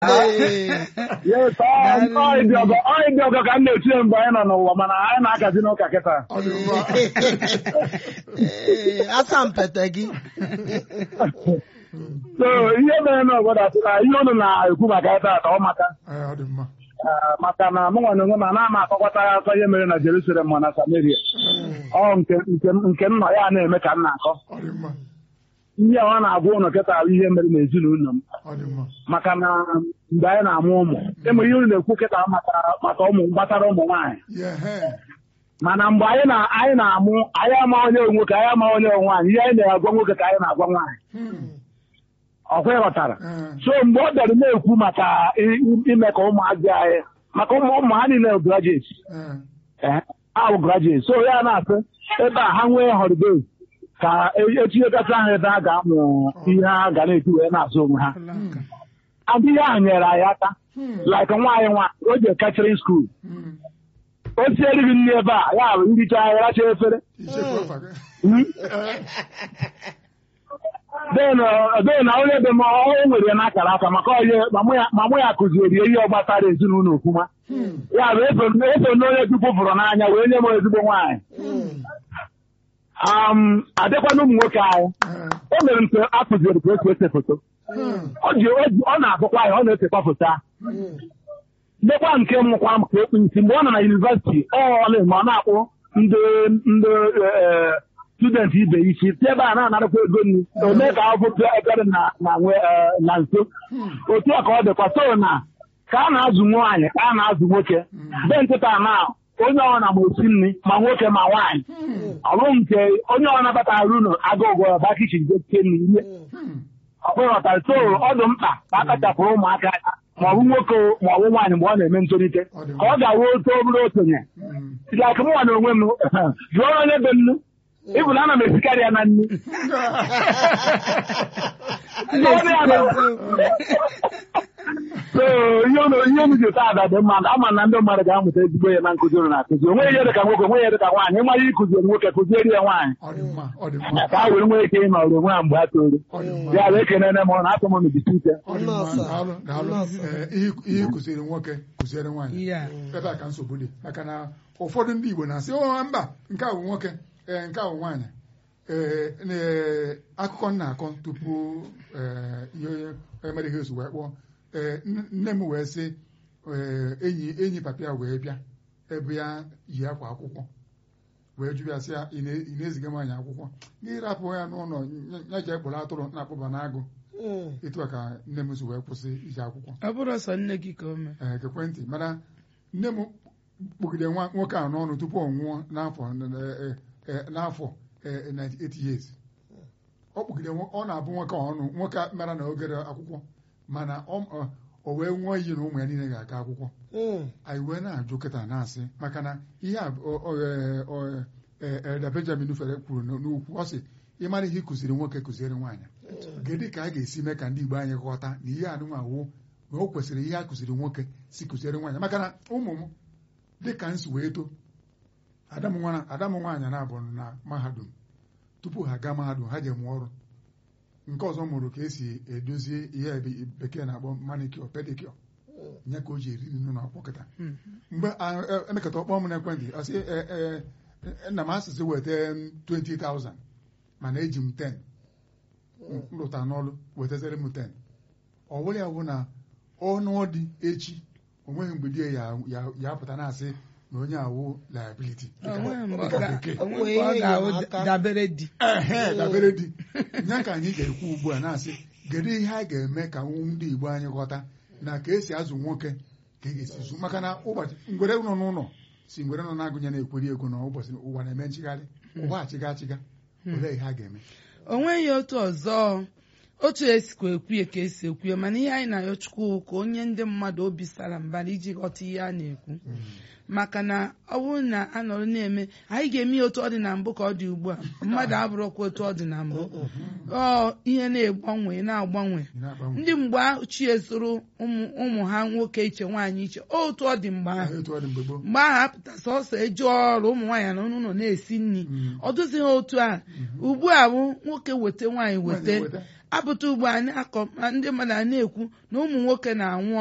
Yes, ọ dị ọgọ ọ dị ọgọ ka m na-etinye mgbe anyị nọ n'ụwa mana anyị na-akazi n'ụka kịta Ọ dị mma. Ee, asampete gị so ihe mere n'obodo asị na ihe unu na-ekwu maka ya taata ọ maka Ee, ọ dị mma. Ah, maka na mụ nwa na onwe m ana m akọkwata ya akọ ihe mere na Jerusalem ma na Samaria ọ nke nke nke m nọ ya na-eme ka m na-akọ Ọ dị mma. ihe a ọ na-agwa ụnụ kịta bụ ihe mere n'ezinụlọ m Ọ dị mma. maka na mgbe anyị na-amụ ụmụ ịmụ ihe unu na-ekwu kịta maka maka ụmụ gbasara ụmụ nwaanyị Yeah, hey. mana mgbe anyị na anyị na-amụ anyị ama onye nwoke anyị ama onye nwaanyị ihe anyị na-agwa nwoke ka anyị na-agwa nwaanyị Hmm. ọkwa ịghọtara Ee. so mgbe ọ bịara na-ekwu maka i- i- ime ka ụmụazị anyị maka ụmụ ụmụ ha niile graduate Ee. ahụ graduate so ya na-asị ebe a ha nwee holiday ka e- etinyekata ha ebe a ga-amụ ihe ha ga na-eti wee na-azụ onwe ha adị ihe ahụ nyere anyị aka Hmm. like nwaanyị nwaanyị o je catering school Hmm. o siere gị nri ebe a ya bụ ndị chọọ ya racha efere Ichefu afa gị. Hmm? Ee. then uh, then na onye be m ọ nwere ya n'akara aka maka onye ma mụ ya- ma mụ ya kụzieri ya ihe gbasara ezinụlọ ofuma Hmm. ya bụ eso eso n'onye chukwu fụrụ n'anya wee nye m ezigbo nwaanyị um adịkwana ụmụ nwoke anyị Ee. o mere nke a kụzieri ka esi ese foto Hmm. ọ ji o ji- ọ na-agụkwa ya ọ na-esekwa foto a ndekwa nke mụkwa m ka ekpu isi mgbe ọ nọ na yunivesiti ọ na-eme ọ na-akpụ ndị ndị eh, student ibe ya isi si ebe a na-anarakwa ego nri o mee ka ọ bụrụ ebere na na nwe eh, na nso otu a ka ọ dịkwa so na ka a na-azụ nwaanyị ka a na-azụ nwoke be nkịta na onye ọna ma osi nri ma nwoke ma nwaanyị ọ bụghị nke onye ọ nabatara ụlọ aga ụgwọ ọba kichin gote nri rie Hmm. ọ bụghị ọtara so ọ dị mkpa ka a kachapụrụ ụmụaka aka ma ọ bụ nwoke ma ọ bụ nwaanyị mgbe ọ na-eme ntolite Ọ dị ka ọ ga-arụ otu obere okenye Hmm. like m nwa na onwe m jụọ onye be nnu ịbụ na ana m esikarị ya na nnu Jụọ ya na- so ihe unu ihe unu ji ụta ada dị mma ama na ndị mmadụ ga-amụta ezigbo ihe na nkụzi unu na-akụzi onwe ihe dị ka nwoke onwe ihe dị ka nwaanyị ịmara ịkụziri nwoke kụzieri ya nwaanyị Ọ dị mma. Ọ dị mma. ka ha were nwee ike ịnọrọ onwe ha mgbe ha toro Ọ dị mma. ya bụ ekenene m na atụ m n'ebisi ike Ọ dị mma. Nọọsụ. Daalụ, daalụ. Nọọsụ. Ee, ihe ihe kụziri nwoke kụziere nwaanyị ya ebe a ka nsogbu dị maka na ụfọdụ ndị Igbo na-asị "Oh, mba nke a bụ nwoke ee nke a bụ nwaanyị ee na- akụkọ m na-akọ tupu ee, ihe onye mere ihe ozu wee kpọọ ee nne nne m wee sị ee, enyi enyi papa ya wee bịa ebe ya yi akwa akwụkwọ wee jụ ya sị ya ị na- ị na-eziga nwaanyị akwụkwọ gị rapụ ya n'ụlọ ya ji ekpọrọ atụrụ na-akpụba n'agụ etu a ka nne m si wee kwụsị iji akwụkwọ ọ bụrụ sọ nne gị ka o mee ee ekwentị mana nne m kpụgide nwa nwoke a n'ọnụ tupu ọ nwụọ n'afọ eh, eh, n'afọ eh, 98 years ọ kpụgide nwo- ọ na-abụ nwoke a ọnụ nwoke a mara na ogere akwụkwọ mana ọ ọ- o wee nwụọ iyi na ụmụ ya niile ga-aga akwụkwọ anyị wee na-ajụ kịta na-asị maka na ihe a bụ- ọ- ọ- eh, ọ- eh, Elder Benjamin fere kwuru n- n'ukwu ọ sị ịmara ihe ị kụziri nwoke kụziere nwaanyị gịnị ka a ga-esi mee ka ndị Igbo anyị ghọta na ihe anụnwa wụ na o kwesịrị ihe a kụziri nwoke si kụziere nwaanyị maka na ụmụ m dị ka nsi wee too ada m nwa- ada m nwaanyị na-abụ na mahadum tupu ha gaa mahadum ha je mụọ ọrụ nke ọzọ mụrụ ka esi edozie ihe ebe- bekee na-akpọ manicure pedicure nye ka o ji eri nri n'akwụkwọ kịta mgbe a- e- emekata ọkpọ m n'ekwentị ọ sị "E- e- e- nna m asịsị weta 20,000 mana eji m 10 m lụta n'ọrụ wetazere m 10 ọ bụrụ ya bụ na ọnụ dị echi o nweghị mgbe di ya ya- ya apụta na-asị na onye awụ liability onweghị mgbe ọ dịka ga- bekee. onweghị mgbe ọ ga-ahụ enyemaka. dabere di ehe dabere di ya ka anyị ga-ekwu ugbu a na-asị kedu ihe a ga-eme ka ndị Igbo anyị ghọta na ka esi azụ nwoke ka e ga-esi zụ maka na ụbọchị ngwere nọ n'ụlọ si ngwere nọ na-agụnye na-ekweri ego na ụbọchị ụwa na-eme nchigharị ụwa achịga achịga olee ihe a ga-eme o nweghị otu ọzọ otu esikwa ekwu ya ka esi ekwu ya mana ihe anyị na-ayọ Chukwu ka onye ndị mmadụ obi sara mbara iji ghọta ihe a na-ekwu maka na ọ bụrụ na a nọrọ na-eme anyị ga-eme ya otu ọ dị na mbụ ka ọ dị ugbu a mmadụ abụrụkwa otu ọ dị na mbụ ọ ihe na-egbanwe na-agbanwe Ị na-agbanwe ndị mgbe ochie zụrụ ụmụ ụmụ ha nwoke iche nwaanyị iche otu ọ dị mgbe ahụ etu ọ dị mgbe gboo mgbe ahụ apụta sọsọ eji ọrụ ụmụ nwaanyị na ụlọ na-esi nri Mm. ọ dụzighị otu a ugbu a bụ nwoke weta nwaanyị weta Nwaanyị weta. apụta ugbo a na-akọ ndị mmadụ a na-ekwu na ụmụ nwoke na-anwụ